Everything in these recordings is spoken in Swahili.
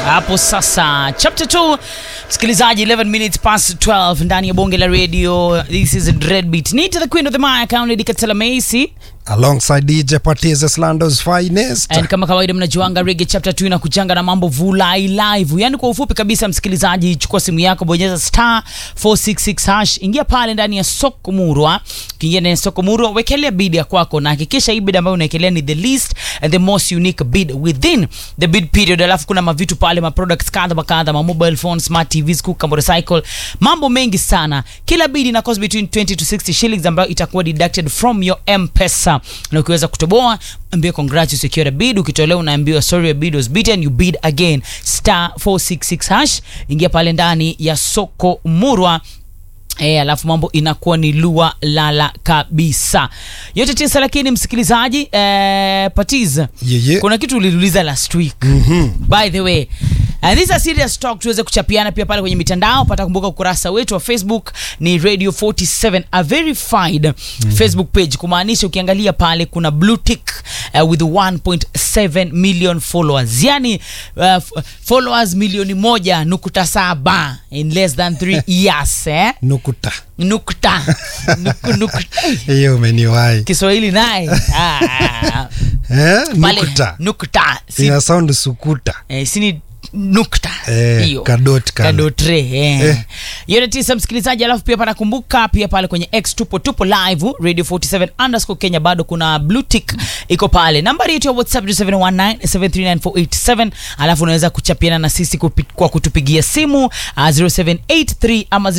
hapo sasa chapter 2 msikilizaji 11 minutes past 12 ndani ya bonge la radio this is dreadbeat need the queen of the maya county katela macy alongside DJ Patiz Lando's finest. And kama kawaida mnajuanga rege chapter 2 inakuchanga na mambo vulai live yani kwa ufupi kabisa msikilizaji chukua simu yako bonyeza star 466 hash ingia pale ndani ya soko murwa ukiingia ndani ya soko murwa wekelea bid ya kwako na hakikisha hii bid ambayo unaekelea ni the least and the most unique bid within the bid period alafu kuna mavitu pale ma products kadha wa kadha ma mobile phones smart tvs kuka motorcycle mambo mengi sana kila bid ina cost between 20 to 60 shillings ambayo itakuwa deducted from your mpesa na ukiweza kutoboa ambia congrats you secure a bid ukitolewa unaambiwa sorry your bid was beaten you bid again star 466 hash ingia pale ndani ya soko murwa E, alafu mambo inakuwa ni lua lala kabisa yote tisa lakini msikilizaji e, patiz Yeye. kuna kitu uliliuliza last week mm-hmm. by the way And this is a serious talk tuweze kuchapiana pia pale kwenye mitandao pata kumbuka ukurasa wetu wa facebook ni radio 47 a verified mm-hmm. facebook page kumaanisha ukiangalia pale kuna blue tick uh, with 1.7 million followers yani uh, f- followers milioni moja nukta saba in less than 3 years eh? Nukuta. nukta Nuku, nukta. Hiyo umeniwahi. kiswahili naye ah, Eh? pale Nukuta. nukta si, Ina sound sukuta. eh, sini nukta Eh, hiyo kadot kale. kadotre eh. Eh. yote tisa msikilizaji alafu pia panakumbuka pia pale kwenye x tupo tupo live radio 47 underscore kenya bado kuna blue tick iko pale nambari yetu ya whatsapp 0719739487 alafu unaweza kuchapiana na sisi kupi, kwa kutupigia simu uh, 0783 ama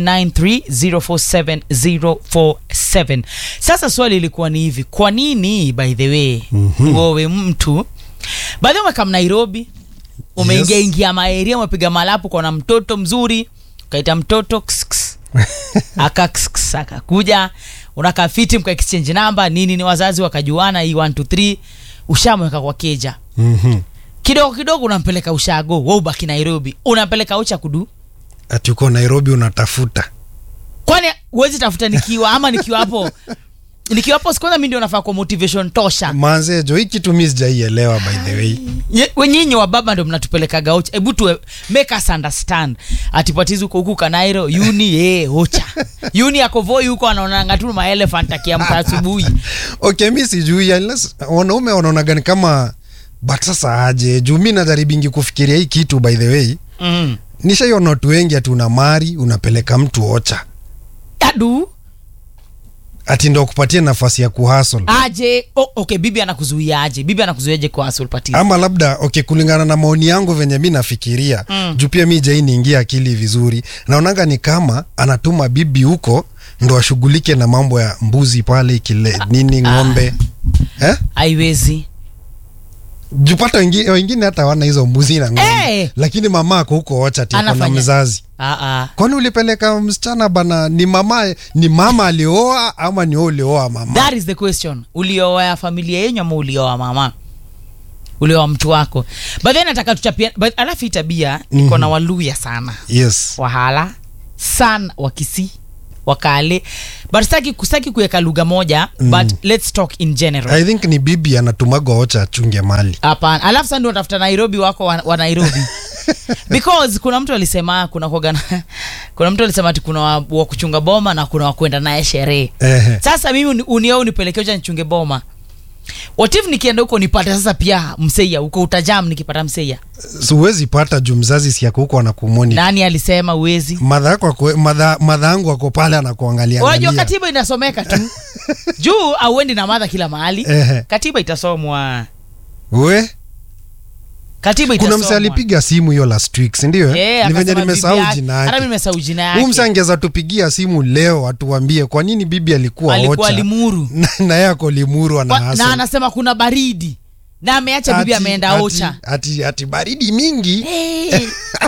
0793047047 sasa swali ilikuwa ni hivi kwa nini by the way mm-hmm. wewe mtu baadhi umekam nairobi umeingia Yes. ingia maeria umepiga malapu kwa na mtoto mzuri ukaita mtoto ks, ks. aka ks, ks, akakuja unakaa fiti mka exchange namba nini ni wazazi wakajuana hii 1 2 3 ushamweka kwa keja Mhm. kidogo kidogo unampeleka ushago we ubaki nairobi unampeleka ucha kudu Ati uko Nairobi unatafuta. kwani huwezi tafuta nikiwa ama nikiwa hapo nikiwa hapo sikwanza mi ndio nafaa kwa motivation tosha Manze jo hii kitu mimi sijaielewa by the way. Nye- wenyinyi wa baba ndo mnatupelekaga ucha hebu tu make us understand atipatizi huko huku kanairo uni ye ocha uni akovoi huko anaonanga tu maelephant akiamka asubuhi Okay, mimi sijui unless wanaume wanaonaga ni kama but sasa aje juu mimi najaribingi kufikiria hii kitu by the way. mm. Nishaiona watu wengi ati una mari unapeleka mtu ocha. adu Ati ndo kupatia nafasi ya kuhustle. aje oh, okay bibi anakuzuia aje bibi anakuzuiaje kwa asulpatizi ama labda okay, kulingana na maoni yangu venye mi nafikiria mm. juu pia mi jai niingia akili vizuri naonanga ni kama anatuma bibi huko ndo ashughulike na mambo ya mbuzi pale kile nini ng'ombe eh? haiwezi jupata wengine, wengine hata wana hizo mbuzi na ng'ombe Eh! lakini mama ako huko ocha ti na Anafanya. mzazi Ah, ah. kwani ulipeleka msichana bana ni mama ni mama alioa ama ni wewe ulioa mama that is the question ulioa familia yenyu ama ulioa mama ulioa mtu wako but then nataka tuchapia but alafu hii tabia niko na waluya sana yes wahala sana wakisi wakale but staki kustaki kuweka lugha moja mm. but let's talk in general i think ni bibi anatumagwa ocha achunge mali hapana alafu sasa ndio watafuta nairobi wako wa, wa nairobi because kuna mtu alisema kuna kuagana, kuna mtu alisema ati kuna wa, wa kuchunga boma na kuna wa kwenda naye sherehe Ehe. sasa mimi uni- unio unipelekea ucha nichunge boma watif nikienda huko nipate sasa pia mseia huko utajam nikipata mseia So huwezi pata juu mzazi si yako huko anakumoni nani alisema uwezi madha yako ako- madha madha yangu ako pale anakuangalia unajua angalia. katiba inasomeka tu juu auendi na madha kila mahali Ehe. katiba itasomwa we katiba kuna itasomwa mse alipiga simu hiyo last week sindio Eh, ni venye akasema nimesahau bibi yake- jina hata mimi yake nimesahau jina huu mse yake angeza tupigia simu leo atuambie kwa nini bibi alikuwa alikuwa ocha limuru na, na yeye ako limuru ana Kwa- na hustle. anasema kuna baridi na ameacha bibi Ati- ameenda ati- ocha ati, ati baridi mingi hey.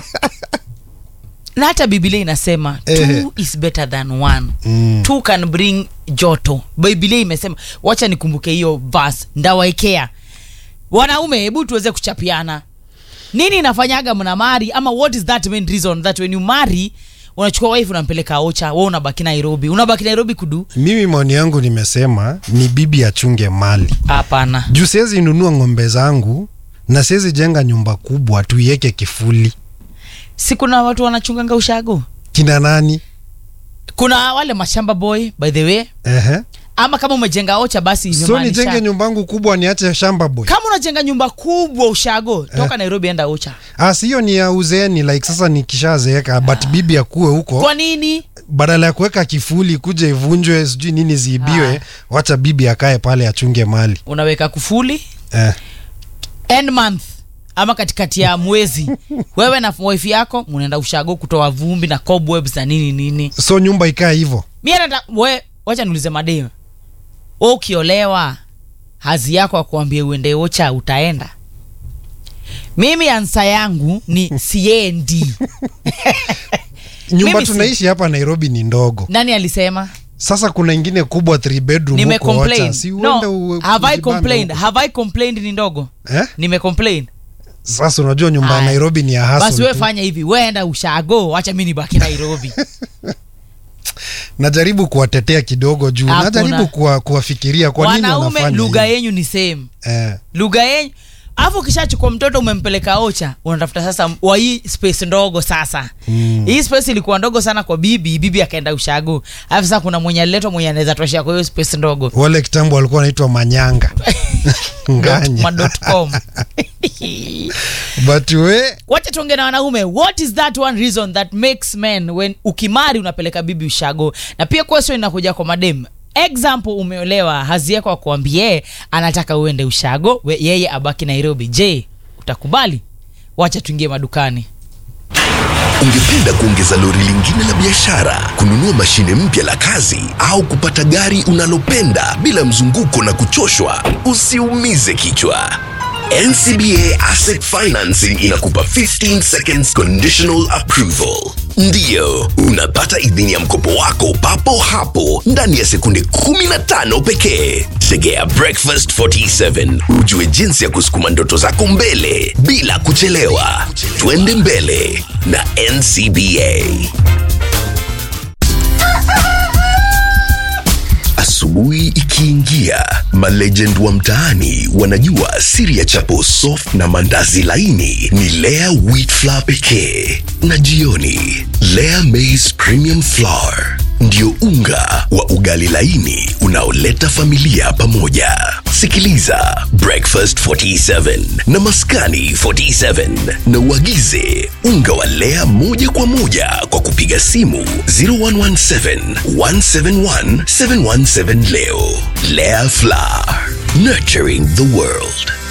na hata biblia inasema Eh. two is better than one Mm. two can bring joto biblia imesema wacha nikumbuke hiyo vas ndawaekea wanaume hebu tuweze kuchapiana nini inafanyaga mna mari ama what is that main reason that when you marry unachukua wife unampeleka ocha we unabaki nairobi unabaki nairobi kudu mimi maoni yangu nimesema ni bibi achunge mali hapana juu siwezi nunua ng'ombe zangu na siwezi jenga nyumba kubwa tuiweke kifuli si kuna watu wanachunganga ushago kina nani kuna wale mashamba boy by the way Ehe. ama kama umejenga ocha basi so imemaanisha- nijenge nyumba yangu kubwa niache shamba boy kama unajenga nyumba kubwa ushago toka nairobi enda ocha Ah, si hiyo ni ya uzeeni like sasa nikishazeeka but bibi akuwe huko kwa nini badala ya kuweka kifuli kuja ivunjwe sijui nini ziibiwe Ah. wacha bibi akae pale achunge mali unaweka kufuli eh. end month ama katikati ya mwezi wewe na wife yako munaenda ushago kutoa vumbi na cobwebs na nini nini so nyumba ikae hivyo mi nata we wacha niulize madem we ukiolewa hazi yako akuambie uende ocha utaenda mimi ansa yangu ni siendi nyumba Mimi si- tunaishi hapa nairobi ni ndogo nani alisema sasa kuna ingine kubwa three bedroom nime huko Ocha. complain si no uende u- have i ujibambe complained huko. have i complained ni ndogo eh? nime complain sasa unajua nyumba ya Aya. nairobi ni ya basi hustle we tu. fanya hivi weenda ushago wacha mi nibaki nairobi najaribu kuwatetea kidogo juu Hakuna. najaribu kuwa, kuwafikiria kwa nini wanaume wanafanya lugha hivi. yenyu ni same eh. lugha yenyu alafu ukishachukua mtoto umempeleka ocha unatafuta sasa wa hii space ndogo sasa mm. hii space ilikuwa ndogo sana kwa bibi bibi akaenda ushago alafu sasa kuna mwenye aliletwa mwenye anaweza toshea kwa hiyo space ndogo wale kitambo walikuwa wanaitwa manyanga nganya Ma.com. but we wacha tuongee na wanaume what is that one reason that makes men when ukimari unapeleka bibi ushago na pia question inakuja kwa madem example umeolewa hazi yako akuambie anataka uende ushago we, yeye abaki nairobi je utakubali wacha tuingie madukani Ungependa kuongeza lori lingine la biashara, kununua mashine mpya la kazi, au kupata gari unalopenda bila mzunguko na kuchoshwa? Usiumize kichwa. NCBA Asset Financing inakupa 15 seconds conditional approval. Ndiyo, unapata idhini ya mkopo wako papo hapo ndani ya sekunde 15 pekee. Tegea Breakfast 47 ujue jinsi ya kusukuma ndoto zako mbele bila kuchelewa. Twende mbele na NCBA. Asubuhi ikiingia, malegend wa mtaani wanajua siri ya chapo soft na mandazi laini ni Lea wheat flour pekee, na jioni Lea maize premium flour ndio unga wa ugali laini unaoleta familia pamoja. Sikiliza Breakfast 47 na Maskani 47 na uagize unga wa Lea moja kwa moja kwa kupiga simu 0117 171 717 leo. Lea Flour, nurturing the world.